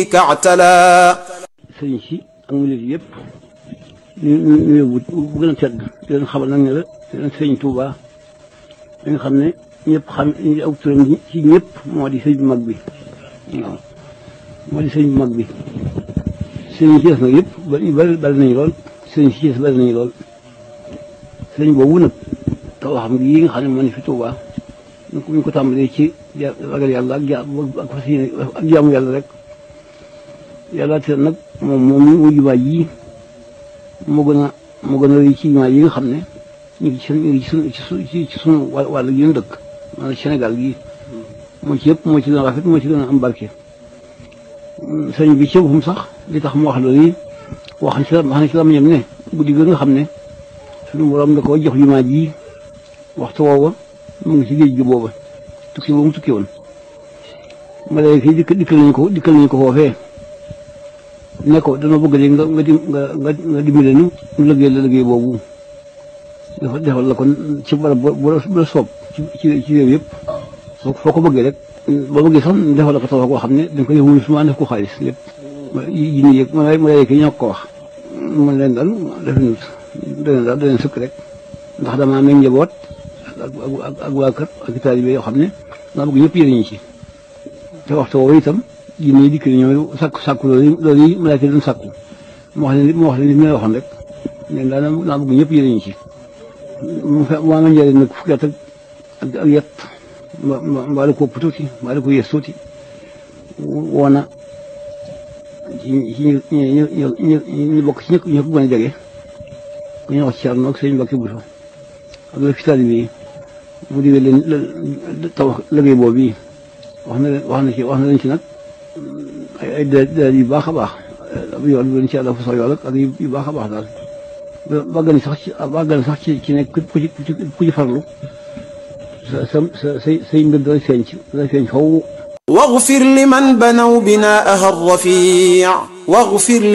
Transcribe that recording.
اعتلى sëriñ si ak murid yëpp ñu ñu ñu yóbbu bu gën a tedd di leen xamal nag ne la di leen sëriñ Touba da nga xam ne ñëpp xam aw turam ci ñëpp moo di sëriñ bu mag bi waaw moo di sëriñ bu mag bi sëriñ si des nag yëpp bari bari bari nañu lool sëriñ si des bari nañu lool sëriñ boobu nag taw xam gi yi nga xam ne moo ne fi Touba ñu ko ñu ko tàmbalee ci ragal yàlla ak ja ak fas yéene ak jaamu yàlla rek yàlla te nag moom moom mu jumaa ji moo gën a moo gën a rëy ci jumaa yi nga xam ne ñu ngi ci ñu ngi ci sunu ci ci sunu wàll gi ñu dëkk maanaam Sénégal gii moo ci yëpp moo ci gën a rafet moo ci gën a am barke. sëñ bi ci boppam sax li tax mu wax loolu yi wax na ci la wax na ci la ñam ne guddi gi nga xam ne suñu borom da koo jox jumaa ji waxtu woowa mu ngi ci géej gi booba tukki boobu mu tukki woon. malayka yi dikk dikkal nañu ko dikkal nañu ko foofee ne ko dana bëgg léegi nga nga nga nga dimbale nu ñu liggéey la liggéey boobu dafa defal la kon ci barab bu la soob ci ci ci réew yëpp foo foo ko bëggee rek boo bëggee sax defal la ko taw koo xam ne dañ ko def wuyu suma def ko xaalis lépp yi ñu yëg malayka yi ñoo ko wax man leen daal def ñu dana daal dana sëkk rek ndax dama am njaboot ak ak waa kër ak taalibe yoo xam ne daa bëgg ñëpp yëriñu ci te waxtu woowu itam jinne yi dikk ñëw sàkku sàkku loolu loolu yi malaaka doon sàkku mu wax leen mu wax leen li ma waxoon rek ne daa naa bëgg ñëpp yëriñu ci mu fe maa nga njëriñ nag fukki at ak ak yet mbaa la ko ëpp tuuti mbaa la ko yées tuuti woona ci ci ñu ñu ñu ñu bokk ci ñëpp ñu ko gën a jege ku ñu wax ci Cerno ak sëñ Mbàkke Buso ak la fi taalibe yi mu digal leen taw liggéey boobu yi wax na leen wax na ci wax na leen ci nag ay ay déedéet yu baax a baax ab yoon bi leen ci àlla fa sax yool ak yu baax a baax daal bàgg na sax ci bàgg na sax ci ci nekk ku ci ku ci farlu sa sa sa say say mbir dana feeñ ci dana feeñ faw واغفر لمن بنوا بناءها الرفيع واغفر